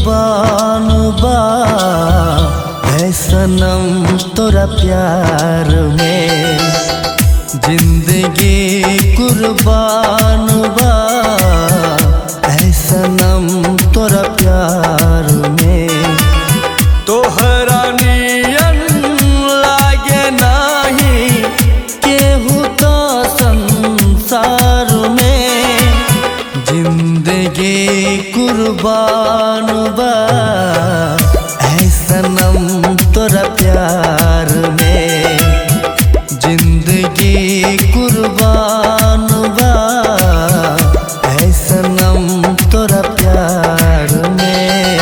कुर्बान बा है सनम तोरा प्यार में जिंदगी कुर्बान बा है सनम तोरा प्यार में तोहरा नियन लागे नाही केहू तो संसार में जिंदगी कुर्बान बा ऐ सनम तोरा प्यार में जिंदगी कुर्बान बा ऐ सनम तोरा प्यार में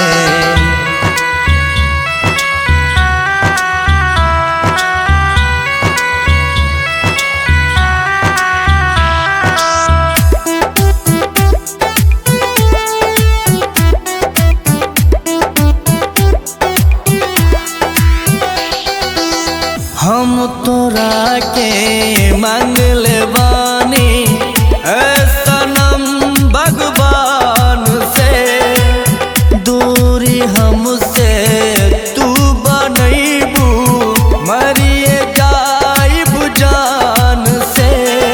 हम तोरा के मांगल बानी ऐ सनम भगवान से दूरी हमसे तू बनैबू मरिए जाइब जान से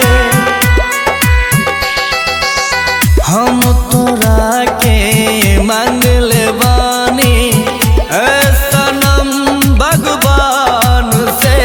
हम तोरा के मांगल बानी ऐ सनम भगवान से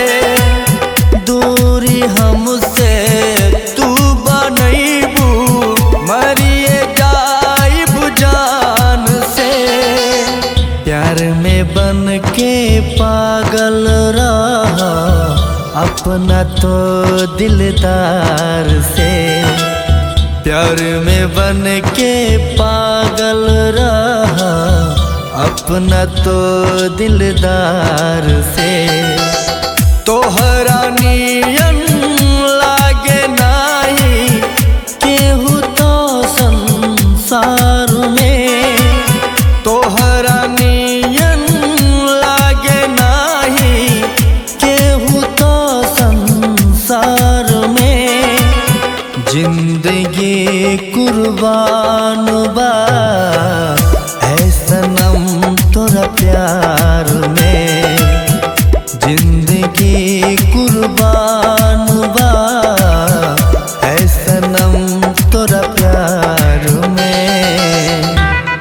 दूरी हमसे तू बनैबू मरिए जाइब जान से प्यार में बन के पागल रहा अपना तो दिलदार से प्यार में बन के पागल रहा अपना तो दिलदार से तोहरा नियन लागे नाही केहू तो संसार में तोहरा नियन लागे नाही केहू तो संसार में जिंदगी कुर्बान बा है सनम तोरा प्यार में जिंदगी कुर्बान बा है सनम तोरा प्यार में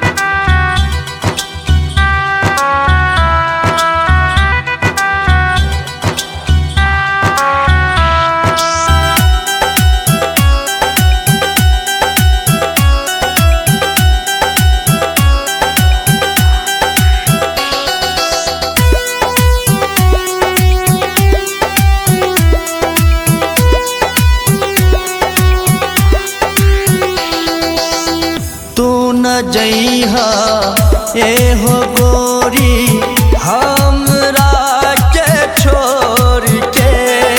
तू न जइहा ए हो गोरी हमरा के छोड़ के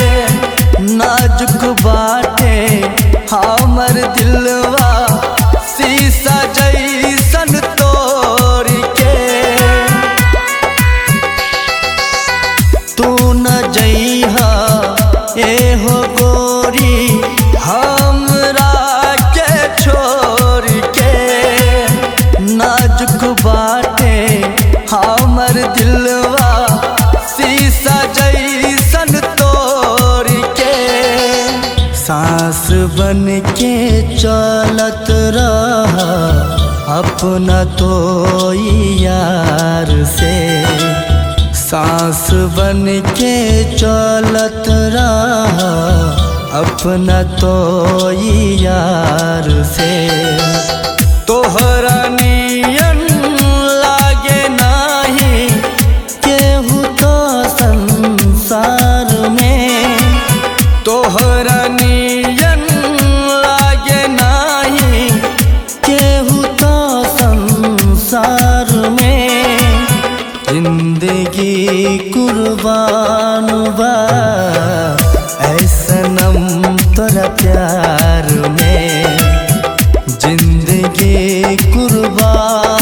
नाजुक बाटे हमर दिलवा शीशा जैसन तोड़ के तू न जइहा ए हो गोरी हमरा के छोड़ के नाजुक बाटे हमर दिलवा शीशा जैसन तोड़ के सांस बन के चलत रहा अपना तो यार से सांस बन के चलत रहा अपना तो यार से तोहरा नियन लागे नाही केहू तो संसार में तोहरा नियन लागे नाही केहू तो संसार में जिंदगी कुर्बान बा ऐ सनम तोरा प्यार में जिंदगी कुर्बान